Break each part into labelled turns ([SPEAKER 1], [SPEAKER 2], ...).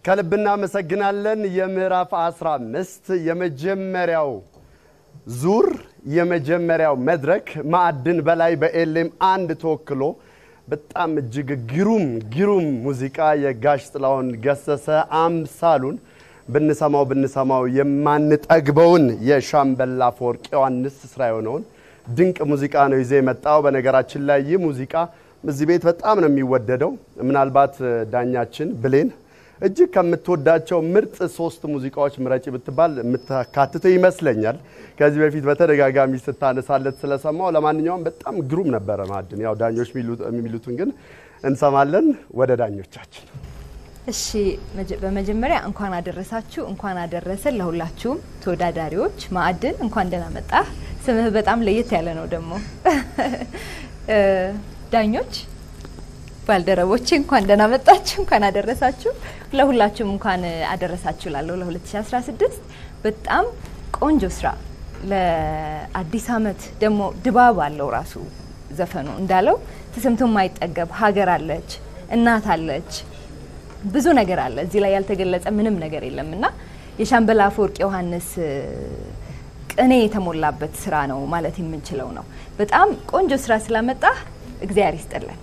[SPEAKER 1] ከልብ እናመሰግናለን። የምዕራፍ 15 የመጀመሪያው ዙር የመጀመሪያው መድረክ ማዕድን በላይ በኤሌም አንድ ተወክሎ በጣም እጅግ ግሩም ግሩም ሙዚቃ የጋሽ ጥላሁን ገሰሰ አምሳሉን ብንሰማው ብንሰማው የማንጠግበውን የሻምበል አፈወርቅ ዮሐንስ ስራ የሆነውን ድንቅ ሙዚቃ ነው ይዞ የመጣው። በነገራችን ላይ ይህ ሙዚቃ እዚህ ቤት በጣም ነው የሚወደደው። ምናልባት ዳኛችን ብሌን እጅግ ከምትወዳቸው ምርጥ ሶስት ሙዚቃዎች ምረጭ ብትባል የምታካትተው ይመስለኛል። ከዚህ በፊት በተደጋጋሚ ስታነሳለት ስለሰማው፣ ለማንኛውም በጣም ግሩም ነበረ ማዕድን። ያው ዳኞች የሚሉትን ግን እንሰማለን። ወደ ዳኞቻችን
[SPEAKER 2] እሺ በመጀመሪያ እንኳን አደረሳችሁ፣ እንኳን አደረሰን ለሁላችሁም ተወዳዳሪዎች። ማዕድን እንኳን ደህና መጣህ። ስምህ በጣም ለየት ያለ ነው ደግሞ። ዳኞች ባልደረቦቼ እንኳን ደህና መጣችሁ፣ እንኳን አደረሳችሁ። ለሁላችሁም እንኳን አደረሳችሁ ላለሁ ለ2016 በጣም ቆንጆ ስራ ለአዲስ አመት ደግሞ ድባብ አለው ራሱ ዘፈኑ እንዳለው ተሰምቶ የማይጠገብ ሀገር አለች፣ እናት አለች ብዙ ነገር አለ እዚህ ላይ ያልተገለጸ ምንም ነገር የለም እና የሻምበል አፈወርቅ ዮሐንስ ቅኔ የተሞላበት ስራ ነው ማለት የምንችለው ነው። በጣም ቆንጆ ስራ ስላመጣህ እግዚአብሔር ይስጥልን።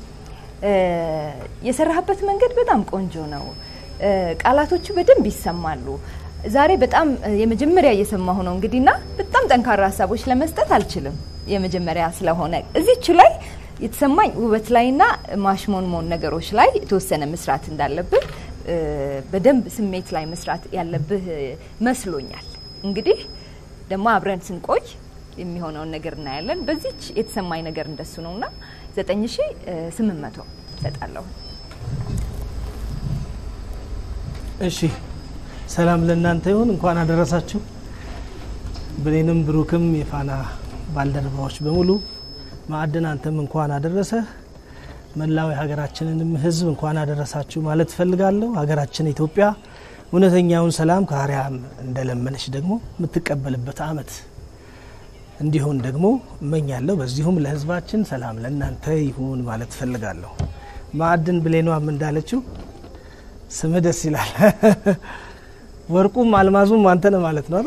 [SPEAKER 2] የሰራህበት መንገድ በጣም ቆንጆ ነው። ቃላቶቹ በደንብ ይሰማሉ። ዛሬ በጣም የመጀመሪያ እየሰማሁ ነው እንግዲህና በጣም ጠንካራ ሀሳቦች ለመስጠት አልችልም። የመጀመሪያ ስለሆነ እዚች ላይ የተሰማኝ ውበት ላይና ማሽሞንሞን ነገሮች ላይ የተወሰነ መስራት እንዳለብህ በደንብ ስሜት ላይ መስራት ያለብህ መስሎኛል። እንግዲህ ደግሞ አብረን ስንቆይ የሚሆነውን ነገር እናያለን። በዚች የተሰማኝ ነገር እንደሱ ነውና ዘጠኝ ሺ ስምንት መቶ እሰጣለሁ።
[SPEAKER 3] እሺ ሰላም ለእናንተ ይሁን። እንኳን አደረሳችሁ። ብሌንም ብሩክም የፋና ባልደረባዎች በሙሉ ማዕድን አንተም እንኳን አደረሰ። መላው የሀገራችንንም ሕዝብ እንኳን አደረሳችሁ ማለት እፈልጋለሁ። ሀገራችን ኢትዮጵያ እውነተኛውን ሰላም ከአርያም እንደለመነች ደግሞ የምትቀበልበት አመት እንዲሆን ደግሞ እመኛለሁ። በዚሁም ለሕዝባችን ሰላም ለእናንተ ይሁን ማለት እፈልጋለሁ። ማዕድን ብሌኗም እንዳለችው ስምህ ደስ ይላል። ወርቁም አልማዙም አንተ ነህ ማለት ነው።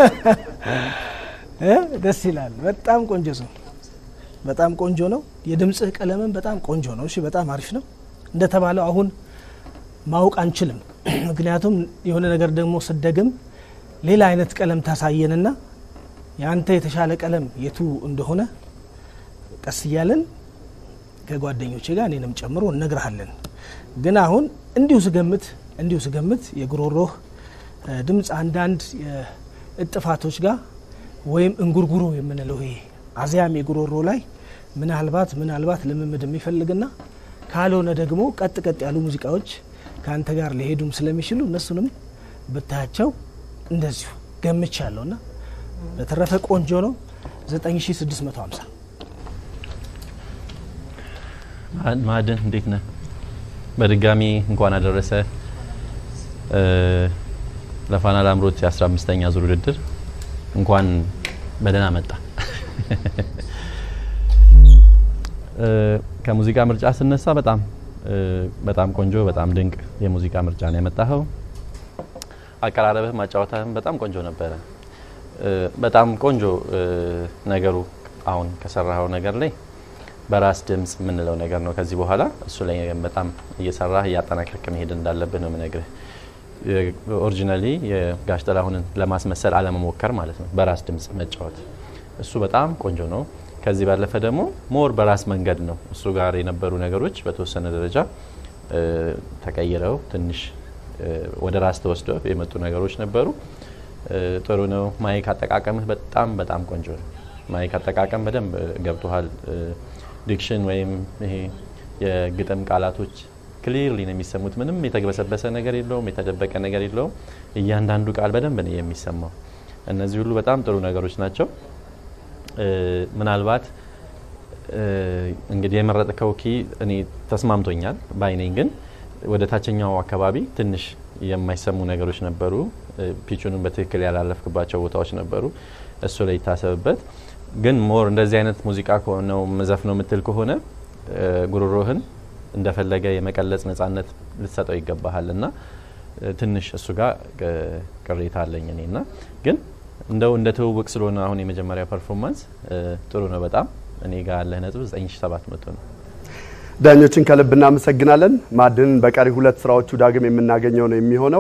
[SPEAKER 3] ደስ ይላል። በጣም ቆንጆ ሰው በጣም ቆንጆ ነው። የድምጽህ ቀለምን በጣም ቆንጆ ነው። እሺ በጣም አሪፍ ነው። እንደተባለው አሁን ማወቅ አንችልም። ምክንያቱም የሆነ ነገር ደግሞ ስደግም ሌላ አይነት ቀለም ታሳየንና የአንተ የተሻለ ቀለም የቱ እንደሆነ ቀስ እያለን ከጓደኞቼ ጋር እኔንም ጨምሮ እነግርሃለን። ግን አሁን እንዲሁ ስገምት እንዲሁ ስገምት የጉሮሮህ ድምፅ አንዳንድ እጥፋቶች ጋር ወይም እንጉርጉሮ የምንለው ይሄ አዚያም የጉሮሮ ላይ ምናልባት ምናልባት ልምምድ የሚፈልግና ካልሆነ ደግሞ ቀጥ ቀጥ ያሉ ሙዚቃዎች ከአንተ ጋር ሊሄዱም ስለሚችሉ እነሱንም ብታያቸው እንደዚሁ ገምቻለሁ ና በተረፈ ቆንጆ ነው። 9650
[SPEAKER 4] ማዕድን እንዴት ነህ? በድጋሚ እንኳን አደረሰ ለፋና ላምሮት የ15ኛ ዙር ውድድር እንኳን በደህና መጣ። ከሙዚቃ ምርጫ ስነሳ በጣም በጣም ቆንጆ በጣም ድንቅ የሙዚቃ ምርጫ ነው ያመጣኸው። አቀራረብህ ማጫወታህም በጣም ቆንጆ ነበረ። በጣም ቆንጆ ነገሩ አሁን ከሰራኸው ነገር ላይ በራስ ድምጽ የምንለው ነገር ነው። ከዚህ በኋላ እሱ ላይ በጣም እየሰራህ እያጠናከርክ መሄድ እንዳለብህ ነው የምነግርህ። ኦሪጂናሊ የጋሽ ጥላሁንን ለማስመሰል አለመሞከር ማለት ነው። በራስ ድምጽ መጫወት እሱ በጣም ቆንጆ ነው። ከዚህ ባለፈ ደግሞ ሞር በራስ መንገድ ነው እሱ ጋር የነበሩ ነገሮች በተወሰነ ደረጃ ተቀይረው ትንሽ ወደ ራስ ተወስደው የመጡ ነገሮች ነበሩ። ጥሩ ነው። ማይክ አጠቃቀምህ በጣም በጣም ቆንጆ ነው። ማይክ አጠቃቀም በደንብ ገብቶሃል። ዲክሽን ወይም ይሄ የግጥም ቃላቶች ክሊርሊ ነው የሚሰሙት። ምንም የተግበሰበሰ ነገር የለውም፣ የተደበቀ ነገር የለውም። እያንዳንዱ ቃል በደንብ ነው የሚሰማው። እነዚህ ሁሉ በጣም ጥሩ ነገሮች ናቸው። ምናልባት እንግዲህ የመረጥከው ኪ እኔ ተስማምቶኛል ባይነኝ፣ ግን ወደ ታችኛው አካባቢ ትንሽ የማይሰሙ ነገሮች ነበሩ። ፒቹንም በትክክል ያላለፍክባቸው ቦታዎች ነበሩ። እሱ ላይ ይታሰብበት። ግን ሞር እንደዚህ አይነት ሙዚቃ ከሆነው መዘፍ ነው የምትል ከሆነ ጉሮሮህን እንደፈለገ የመቀለጽ ነጻነት ልትሰጠው ይገባሃል እና ትንሽ እሱ ጋር ቅሬታ አለኝ እኔ እና ግን እንደው እንደ ትውውቅ ስለሆነ አሁን የመጀመሪያ ፐርፎርማንስ ጥሩ ነው በጣም እኔ ጋር ያለህ ነጥብ 9700 ነው።
[SPEAKER 1] ዳኞችን ከልብ እናመሰግናለን። ማዕድንን በቀሪ ሁለት ስራዎቹ ዳግም የምናገኘው ነው የሚሆነው።